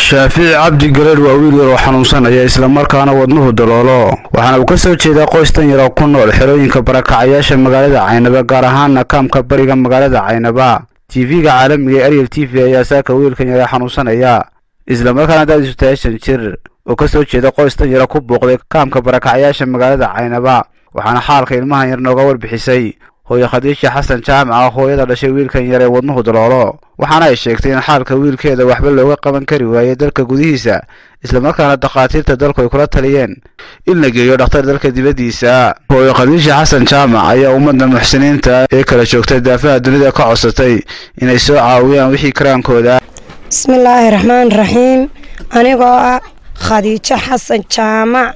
shaafici cabdi gareer waa wiil yar oo xanuunsanaya islamarkaana wadnuhu daloolo waxaana uu ka soo jeedaa qoys tan yar oo ku nool xerooyinka barakacayaasha magaalada caynaba gaar ahaana kaamka bariga magaalada caynaba tv-ga caalamiga ee ariel t v ayaa saaka wiilkan yar ee xanuunsanaya islamarkaana da'diisu tahay shan jir oo ka soo jeeda qoys tan yara ku booqday kaamka barakacayaasha magaalada caynaba waxaana xaalka ilmahan yar nooga warbixisay hooyo khadiija xasan jaamac ah hooyada dhashay wiilkan yar ee wadnuhu daloolo waxaana ay sheegtay in xaalka wiilkeeda waxba looga qaban kari waayey dalka gudihiisa islamarkaana dakhaatiirta dalku ay kula taliyeen in la geeyo dhakhtar dalka dibaddiisa hooyo khadiija xasan jaamac ayaa ummadda muxsiniinta ee kala joogtay daafaha dunida ka codsatay inay soo caawiyaan wixii karaankooda bismillaahi raxmaan raxiim anigoo ah khadiijo xasan jaamac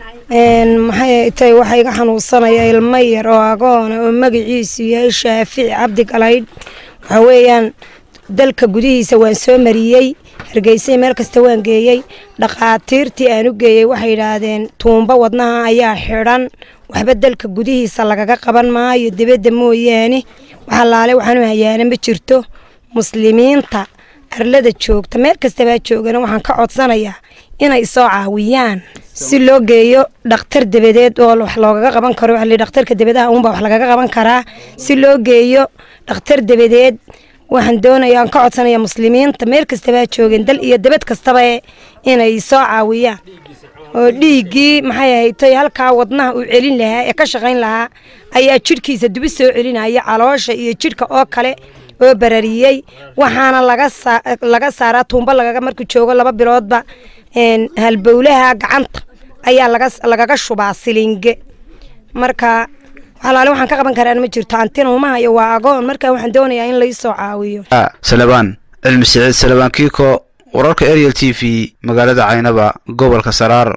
maxay tay waxaa iga xanuunsanaya ilmo yar oo agoona oo magaciisu yahay shaafici cabdi galaydh waxaa weeyaan dalka gudihiisa waan soo mariyey hargeysay meel kasta waan geeyey dhakhaatiirtii aan u geeyey waxay yidhaahdeen tuumbo wadnaha ayaa xidhan waxba dalka gudihiisa lagaga qaban maayo dibadda mooyaane wax allaale waxaanu hayaana ma jirto muslimiinta arlada joogta meel kastabaa joogana waxaan ka codsanayaa inay soo caawiyaan si loo geeyo dhakhtar dabadeed oo wax loogaga qaban karo dhakhtarka dabadaha uunbaa wax lagaga qaban karaa si loo geeyo dhakhtar dabadeed waxaan doonayaa aan ka codsanaya muslimiinta meel kastabaa joogeen dal iyo dabad kastaba inay soo caawiyaan oo dhiiggii maxay ahaytay halkaa wadnaha uu celin lahaa ee ka shaqayn lahaa ayaa jidhkiisa dubi soo celinaya caloosha iyo jidhka oo kale oo barariyey waxaana laga saaraa tuumbo lagaga markuu joogo laba biloodba halbowlaha gacanta ayaa lagaga shubaa silinge marka walaale waxaan ka qaban karaan ma jirto antina uma hayo waa agoon marka waxaan doonayaa in laisoo caawiyo salabaan cilmi siciid salabaan kiiko wararka ariel t v magaalada caynaba gobolka saraar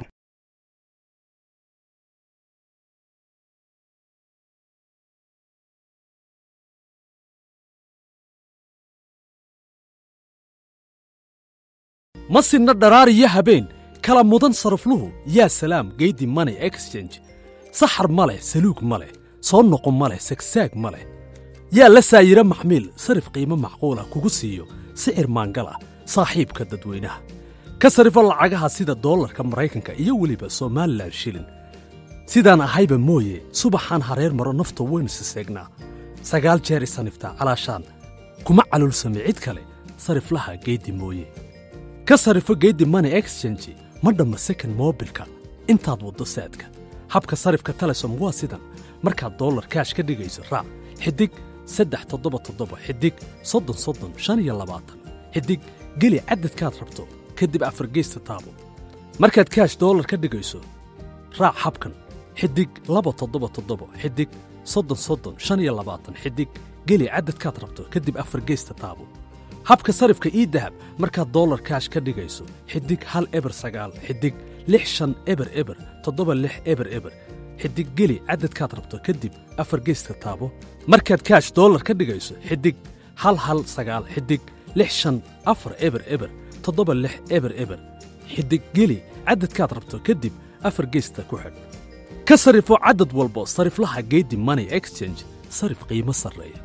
ma sinna dharaar iyo habeen kala mudan sarafluhu yaa salaam geydi money exchange saxar ma leh saluug ma leh soo noqo ma leh sagsaag ma leh yaa la saayiro maxmiil sarif qiimo macquulah kugu siiyo sicir maangal ah saaxiibka dadweynaha ka sarifo lacagaha sida doolarka maraykanka iyo weliba somalilan shilin sidaan ahayba mooye subaxaan hareer maro nafto waynu siseegnaa sagaal jeer isaniftaa calaashaan kuma calulsame cid kale sariflaha geeddi mooye ka sarifo geeddi money exchange ma dhamma second moobilka intaad waddo saadka habka sarifka telesom waa sidan markaad dollar kaash ka dhigayso raac xidig saddex toddoba toddoba xidig soddon soddon shan iyo labaatan xidig geli caddadkaad rabto kadib afargeysta taabo markaad kaash dollar ka dhigayso raac habkan xidig laba toddoba toddoba xidig soddon soddon shan iyo labaatan xidig geli caddadkaad rabto kadib afargeysta taabo habka sarifka ii dahab markaad dollar kaash ka dhigayso xidig hal eber sagaal xidig lix shan eber eber toddoba lix eber eber xidig geli caddadkaad rabto kadib afar geyska taabo markaad kaash dollar ka dhigayso xidig hal hal sagaal xidig lix shan afar eber eber toddoba lix eber eber xidig geli caddadkaad rabto kadib afar geysta ku xidh ka sarifo caddad walbo sariflaha geedi money exchange sarif qiimo sarreeya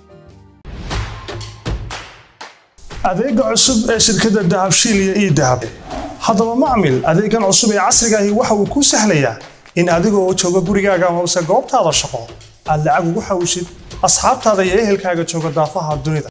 adeega cusub ee shirkadda dahabshiil iyo ii dahab haddaba macmil adeegan cusub ee casrigaahi waxa uu kuu sahlayaa in adigoo jooga gurigaaga amase goobtaada shaqo aad lacag ugu xawishid asxaabtaada iyo ehelkaaga jooga daafaha dunida